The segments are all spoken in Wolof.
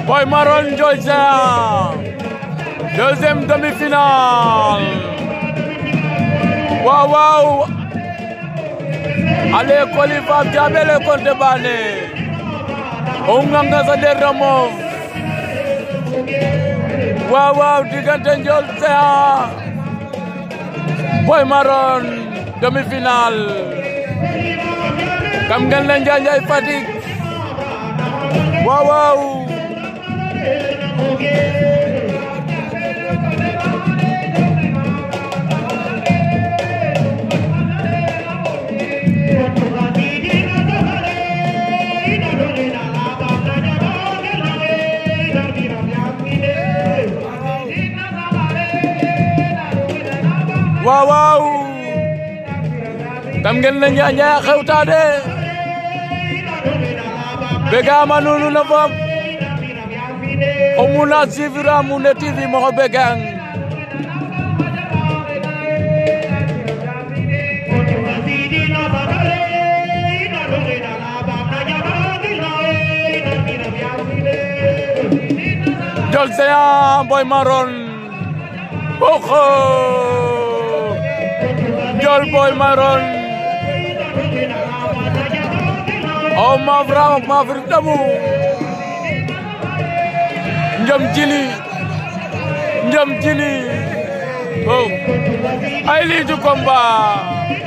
Boy Maron Ndiol Géant deuxième demi-finale waaw waaw ale koli fam jabele konte bane o nganga sa der ramof waaw waaw diggante Ndiol Géant Boy Maron demi-finale kam ngeen leen Njaanjaay Fatick waaw waaw waaw waaw kam ngeen leen Njaanjaay xewta de begama nunu na fop omuna sivira mune tv moxo begang Ndiol Géant Boy Maron oxo Ndiol Boy Maron o mafra mafri damu njom jili njom jili o ay lii du combat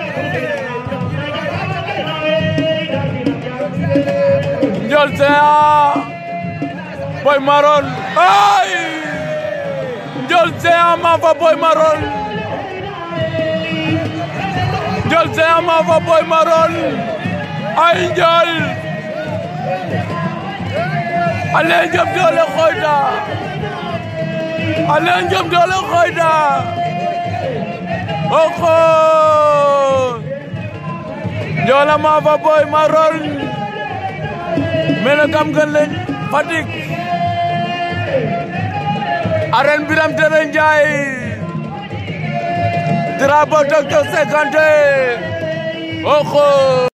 Ndiol Géant Boy Maron ay Ndiol Géant ma fa Boy Maron Ndiol Géant ma fa Boy Maron ay Ndiol ale njom doole xoyta ale njom doole xoyta oxo Ndiol a ma fa Boy Maron mene kam gen leen Fatick arène Birame Tere Ndiaye drapeau docteur Sekante oxo